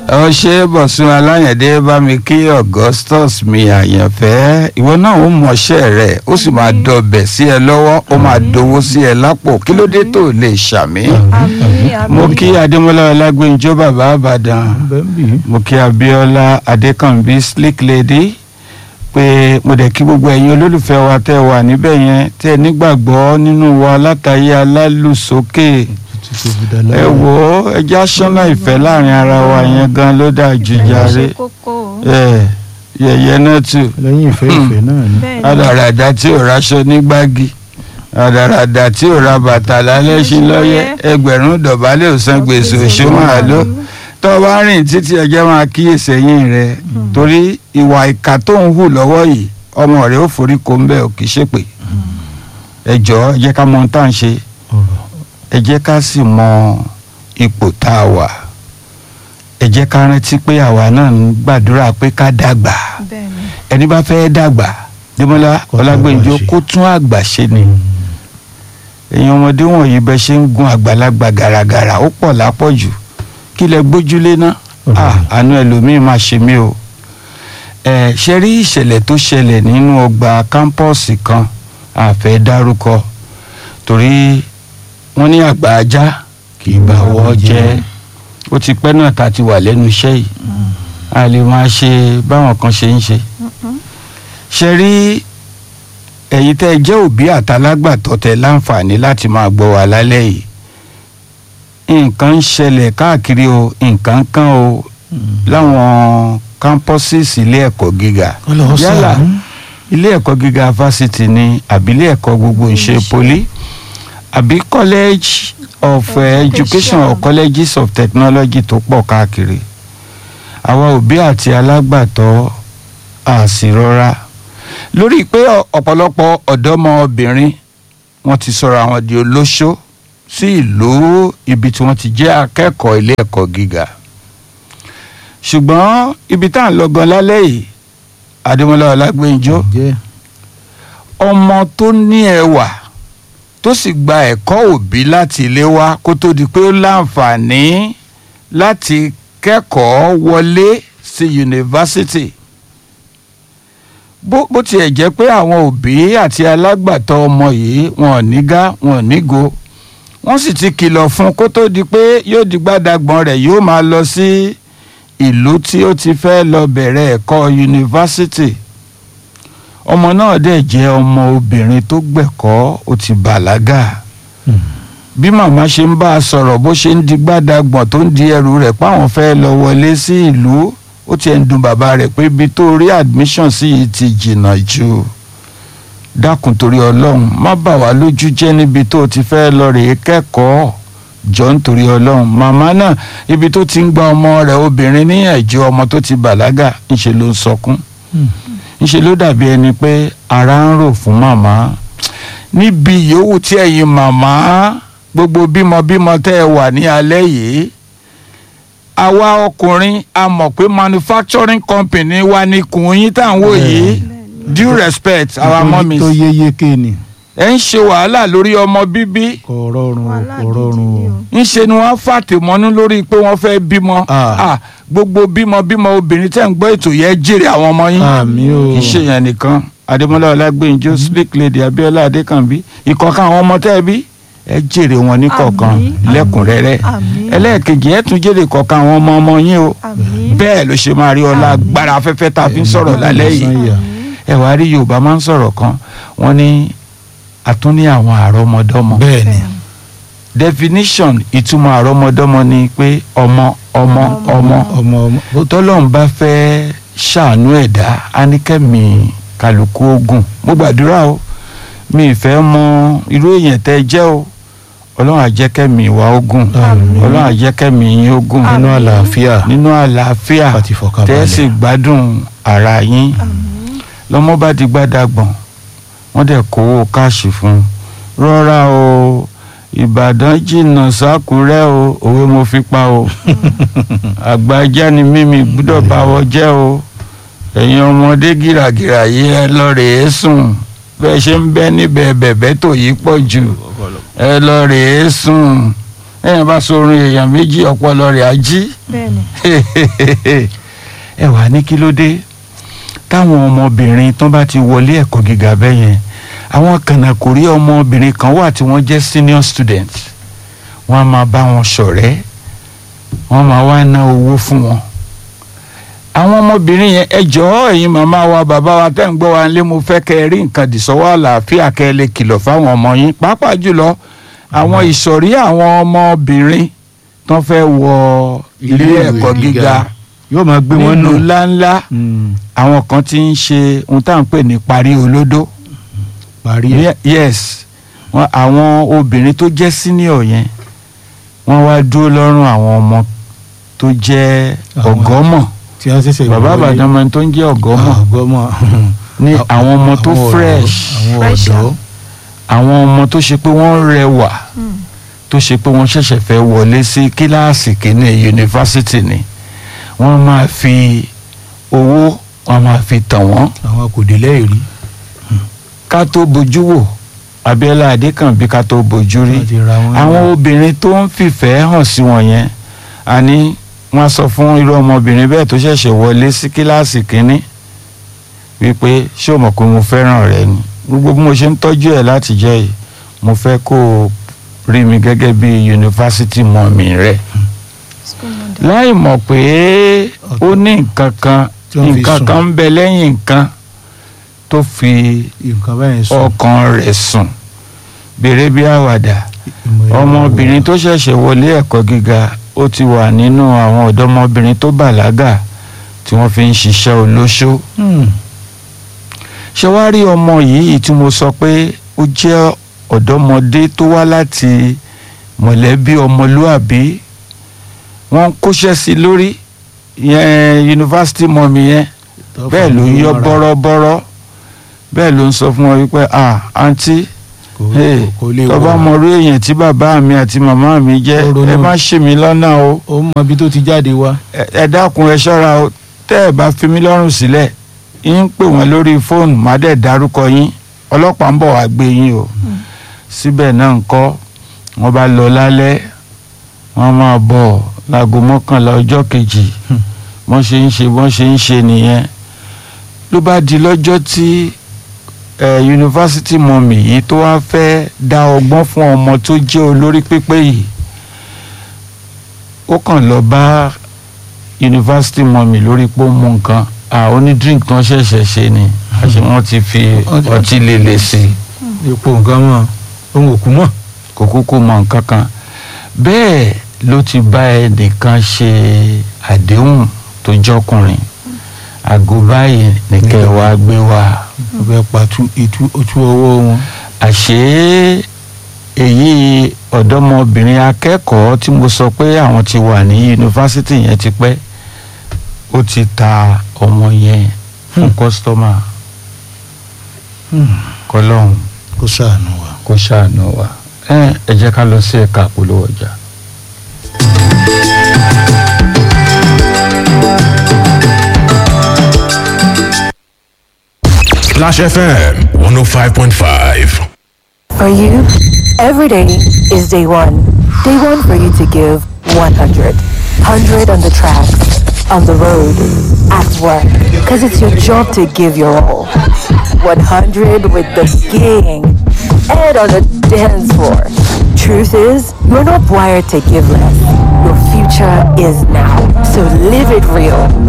ọ ṣe bọ̀sùn aláyẹ̀dẹ́ bá mi kí augustus mi àyànfẹ́ ìwọ náà ó mọṣẹ́ rẹ̀ ó sì máa dọbẹ̀ sí ẹ lọ́wọ́ ó máa dowó sí ẹ lápò kí ló dé tó lè ṣàmì. àmín àmín. mo kí adémọlá ọlágbèǹjọ bàbá àbàdàn mo kí abíọ́lá adékànbí slick lady pé mo dẹ̀ kí gbogbo ẹ̀yin olólùfẹ́ wa tẹ́ wà níbẹ̀ yẹn tẹ́ nígbàgbọ́ nínú wa látàyé alálùsókè ẹ wò ó ẹjẹ́ aṣọ́nà ìfẹ́ láàrin ara wa yẹn gan ló dáa jù jàre ṣe kókó. ẹ yẹ̀yẹ́ náà tù lẹ́yìn ìfẹ́ ìfẹ́ náà ni. bẹ́ẹ̀ ni àdàràdà tí ò raṣọ nígbàgì àdàràdà tí ò ra bàtà lálẹ́ sí lọ́yẹ́ ẹgbẹ̀rún dọ̀bálẹ̀ ò san gbèsè òṣó máa lọ tó o bá rìn títí ẹjẹ́ máa kíyèsí ẹ̀yìn rẹ torí ìwà ìkà tó ń hù lọ́wọ́ yìí ọmọ rẹ ó forí kó ń bẹ́ ò kì í ṣèpè ẹ jọ̀ọ́ ẹ jẹ́ ká mọ ohun tá à ń ṣe ẹ jẹ́ ká sì mọ ipò tá a wà ẹ jẹ́ ká rántí pé àwa náà ń gbàdúrà pé ká dàgbà bẹ́ẹ̀ ni. ẹni bá fẹ́ dàgbà Démọ́lá Kó tún Ọlágbèǹjọ àgbà ṣe. kó tún àgbà ṣe ni èèyàn ọmọdé wọ̀nyí bẹ ṣe ń gun àgbàlagbà gàràgàrà ó pọ̀ lápọ̀jù kí lẹ gbójúlé ná Ọ̀rọ̀ Ah, rẹ̀. àánú ẹlòmíín máa ṣe mí o ẹ ṣe rí ìṣẹ̀lẹ̀ tó ṣẹlẹ̀ nínú ọgbà kámpọ́ọ̀sì kan àfẹ́ dárúkọ torí wọ́n ní àgbà ajá kì í bá wọ́ jẹ́ ó ti pẹ́ náà tá a ti wà lẹ́nu iṣẹ́ yìí a lè máa ṣe báwọn kan ṣe ń ṣe ṣe rí ẹ̀yin tẹ́ ẹ jẹ́ òbí àtàlágbàtọ́ tẹ láǹfààní láti máa gbọ́ wa lálẹ́ yìí nǹkan ń ṣẹlẹ̀ káàkiri o nǹkan kan o láwọn campuses ilé ẹ̀kọ́ gíga yálà ilé ẹ̀kọ́ gíga fásitì ni àbí ilé ẹ̀kọ́ gbogbo ìṣe poli àbí college of uh, education or colleges of technology tó pọ̀ káàkiri àwa òbí àti alágbàtọ́ àsìrọ́ra lórí pé ọ- ọ̀pọ̀lọpọ̀ ọ̀dọ́mọbìnrin wọ́n ti sọ̀rọ̀ àwọn di olóṣó sí ìlú ibi tí wọ́n ti jẹ́ akẹ́kọ̀ọ́ ilé ẹ̀kọ́ gíga ṣùgbọ́n ibi tá à ń lọ gan lálẹ́ yìí Adémọ́lá Ọlágbèǹjọ jẹ́ ọmọ tó ní ẹwà tó sì gba ẹ̀kọ́ òbí láti ilé wá kó tó di pé ó láǹfààní láti kẹ́kọ̀ọ́ wọlé sí yunifásitì bó bó tiẹ̀ jẹ́ pé àwọn òbí àti alágbàtọ́ ọmọ yìí wọn ò nígá wọn ò nígo wọ́n sì ti kìlọ̀ fún kó tó di pé yóò di gbádàgbọ́n rẹ̀ yóò máa lọ sí ìlú tí ó ti fẹ́ lọ bẹ̀rẹ̀ ẹ̀kọ́ yunifásitì ọmọ náà dẹ̀ jẹ́ ọmọ obìnrin tó gbẹ̀kọ́ ó ti bàlágà bí màmá ṣe ń bá a sọ̀rọ̀ bó ṣe ń di gbádàgbọ̀n tó ń di ẹrù rẹ̀ páwọn fẹ́ lọ wọlé sí ìlú ó tiẹ̀ ń dùn bàbá rẹ̀ pé ibi tó rí admission sí yìí ti jìnnà jù dákun torí ọlọ́run má bà wá lójú jẹ́ níbi tó ti fẹ́ lọ rèé kẹ́kọ̀ọ́ jọ nítorí ọlọ́run màmá náà ibi tó ti ń gba ọmọ rẹ̀ obìnrin níyànjú ọmọ tó ti bàlágà ńṣe ló ń sọkún ńṣe ló dàbí ẹni pé ara ń rò fún màmá níbi yòówù tí ẹ̀yin màmá gbogbo bímọbímọ tẹ́ ẹ wà ní alẹ́ yìí àwa ọkùnrin a mọ̀ pé manufacturing company wa ní kùn yín tá à ń wò yìí due respect our mummies tó yé yéké ni ẹ ń ṣe wàhálà lórí ọmọ bíbí kò rọrùn o wàhálà kò rọrùn gidi o. ni o. ńṣe ni wọ́n fàtìmọ́nú lórí pé wọ́n fẹ́ bímọ Ah. Ah, gbogbo bímọ bímọ obìnrin tẹ́ ń gbọ́ ètò yẹn jèrè àwọn ọmọ yín àmì o kì í ṣe yẹn nìkan adémọlá ọlágbèǹjọ slick lady abiola adékànbí ìkọ̀ọ̀kan àwọn ọmọ tẹ́ ẹ bí ẹ jèrè wọn ní kọ̀ọ̀kan Àmín. lẹ́kùnrẹ́rẹ́ Àmín. ẹlẹ́ẹ̀kejì ẹ tún jèrè kọ̀ọ̀kan àwọn ọmọ ọmọ yín o àmín. bẹ́ẹ̀ ló ṣe máa rí ọlá agbára afẹ́fẹ́ tá a fi ń sọ̀rọ̀ lálẹ́ yìí Sanya. ẹ wàá rí yorùbá máa ń sọ̀rọ̀ kan wọ́n ní a tún ní àwọn àrọ́mọdọ́mọ bẹ́ẹ̀ ni definition ìtumọ̀ àrọ́mọdọ́mọ ni pé ọmọ ọmọ ọmọ ọmọ ọmọ bó tó tọ́lọ́run bá fẹ́ ṣàánú ẹ̀dá áníkẹ́mi kálukú ogun mo gbàdúrà o mi ì fẹ́ mọ irú èèyàn tẹ́ ẹ jẹ́ o ọlọ́run àjẹkẹ́mi ìwà ogun Àmín. ọlọ́run àjẹkẹ́mi yín ogun nínú Àmín. àlàáfíà nínú àlàáfíà àti tẹ́ ẹ ìfọ̀kànbalẹ̀ sì gbádùn ara yín àmín. lọ́mọ bá di gbádàgbọ̀n wọ́n dẹ̀ kówó káàṣì fún un rọra o ìbàdàn jìnnà sákúrẹ́ o òwe mo fi pa o àgbà ajá ni mímí gbúdọ̀ bá wọ jẹ́ o ẹ̀yin ọmọdé gìràgìrà yìí ẹ lọ rèé sùn bẹ́ẹ̀ ṣe ń bẹ́ níbẹ̀ bẹ̀bẹ́ tó yí pọ̀ jù ẹ lọ rèé sùn ẹ̀yìn bá sọ̀rọ̀ èèyàn méjì ọpọlọ rẹ̀ á jí bẹ́ẹ̀ni ẹ wà ní kí ló dé táwọn ọmọbìnrin tó bá ti wọlé ẹ̀kọ́ gíga bẹ́ẹ̀ yẹn àwọn kànákòrí ọmọbìnrin kan wà tí wọ́n jẹ́ senior student wọ́n á máa bá wọn ṣọ̀rẹ́ wọ́n máa wá ná owó fún wọn àwọn ọmọbìnrin yẹn ẹ jọ̀ọ́ ẹ̀yin màmá wa bàbá wa tẹ́ ń gbọ́ wa nílé mo fẹ́ kẹ́ ẹ rí nǹkan dìsọ́wọ́ àlàáfíà kẹ́ ẹ lè kìlọ̀ fáwọn ọmọ yín pàápàá jùlọ àwọn ìsọ̀rí àwọn ọmọbìnrin tó fẹ́ wọ ilé ẹ̀kọ́ gíga yóò máa gbé wọn nù. nínú ńláńlá Mm, àwọn kan ti ń ṣe ohun tá à ń pè ní parí olódó parí ẹ̀. Ye- yes wọn àwọn obìnrin tó jẹ́ senior yẹn wọ́n wá dúró lọ́rùn àwọn ọmọ tó jẹ́ Àwọn- ọ̀gọ́mọ̀ tí wọ́n ṣẹ̀ṣẹ̀ bàbá wọlé. àbàdàn ọmọ tó ń jẹ́ ọ̀gọ́mọ̀ ọgọ́mọ̀. ní àwọn ọmọ tó Àwọn ọ̀dọ́- fresh àwọn Fresher. ọ̀dọ́. àwọn ọmọ tó ṣe pé wọ́n rẹwà Mm. tó ṣe pé wọ́n ṣẹ̀ṣẹ̀ fẹ́ wọlé sí kíláàsì kìíní yunifásitì ni wọ́n máa fi owó wọ́n máa fi tàn wọ́n àwọn kò dé lẹ́ẹ̀rí. ká tó bojú wò Abíọ́lá Adékànbí ká tó bojú rí wọ́n ti ra wọn. àwọn obìnrin tó ń fìfẹ́ hàn sí wọn yẹn àní wọ́n sọ fún irú ọmọbìnrin bẹ́ẹ̀ tó ṣẹ̀ṣẹ̀ wọlé sí kíláàsì kínní wípé ṣé o mọ̀ pé mo fẹ́ràn rẹ ni gbogbo bí mo ṣe ń tọ́jú ẹ̀ láti jẹ́ yìí mo fẹ́ kó o rí mi gẹ́gẹ́ bí yunifásitì mọ̀mí rẹ̀ School model. láì mọ̀ pé ó ní nǹkan kan Tí wọ́n fi nǹkan sùn. kan ń bẹ lẹ́yìn nǹkan tó fi nǹkan báyìí sọ. ọkàn rẹ̀ sùn bèrè bí àwàdà ìmọ̀ ẹ̀rọ ọmọbìnrin tó ṣẹ̀ṣẹ̀ wọlé ẹ̀kọ́ gíga ó ti wà nínú àwọn ọ̀dọ́mọbìnrin tó bàlágà tí wọ́n fi ń ṣiṣẹ́ olóṣó Hmm, ṣé wàá rí ọmọ yìí tí mo sọ pé ó jẹ́ ọ̀dọ́mọdé tó wá láti mọ̀lẹ́bí ọmọlúàbí wọ́n ń kóṣẹ́ sí i lórí yẹn yunifásitì mọ̀mí yẹn tó bẹ́ẹ̀ ló ń yọ fọwọ́ ra. bọ́rọ́bọ́rọ́ bẹ́ẹ̀ ló ń sọ fún wọn wípé ah àǹtí Kò- Hey, kò lè tó bá wọ̀. mọ orí èèyàn tí bàbá mi àti màmá mi jẹ́ Ó ronú. ẹ má ṣì mí lọ́nà o ó mọ ibi tó ti jáde wá. ẹ ẹ dákun ẹ ṣọ́ra o tẹ́ ẹ bá fi mí lọ́rùn sílẹ̀ yín pè wọ́n lórí fóònù má dẹ̀ dárúkọ yín ọlọ́pàá ń bọ̀ wá gbé yín o síbẹ̀ náà ń kọ́ wọ́n bá lọ lálẹ́ wọ́n máa bọ̀ láago mọ́kànlá ọjọ́ kejì Hmm. wọ́n ṣe ń ṣe wọ́n ṣe ń ṣe nìyẹn ló bá di lọ́jọ́ tí ẹ yunifásitì mọ̀mì yìí tó wá fẹ́ dá ọgbọ́n fún ọmọ tó jẹ́ olórí pípé yìí ó kàn lọ bá yunifásitì mọ̀mì lórí pé ó mú nǹkan àwọn oní drink tán ṣẹ̀ṣẹ̀ ṣe ni àṣé wọ́n ti fi ọtí líle sí i ipò nǹkan mọ̀ ohun òkú mọ̀. kò kúkú mọ nǹkan kan bẹ́ẹ̀ ló ti bá ẹnìkan ṣe àdéhùn tó jọkùnrin àgọ́ báyìí nìkẹ́ wa gbé wa wọ́n fẹ́ pa tú- itú ojú ọwọ́ wọn. àṣé èyí ọ̀dọ́mọbìnrin akẹ́kọ̀ọ́ tí mo sọ pé àwọn ti wà ní yunifásitì yẹn ti pẹ́ ó ti ta ọmọ yẹn fún Hmm. kọ́sítọ́mà Hmm, kọlọ́hún kó ṣàánú wa. kó ṣàánú wa ẹ ẹ jẹ́ ká lọ sí ẹ̀ka àpolówó ọjà. Splash FM 105.5. For you, every day is day one. Day one for you to give 100. 100 on the tracks, on the road, at work. Because it's your job to give your all. 100 with the gang and on the dance floor. Truth is, you're not wired to give less. Your future is now. So live it real.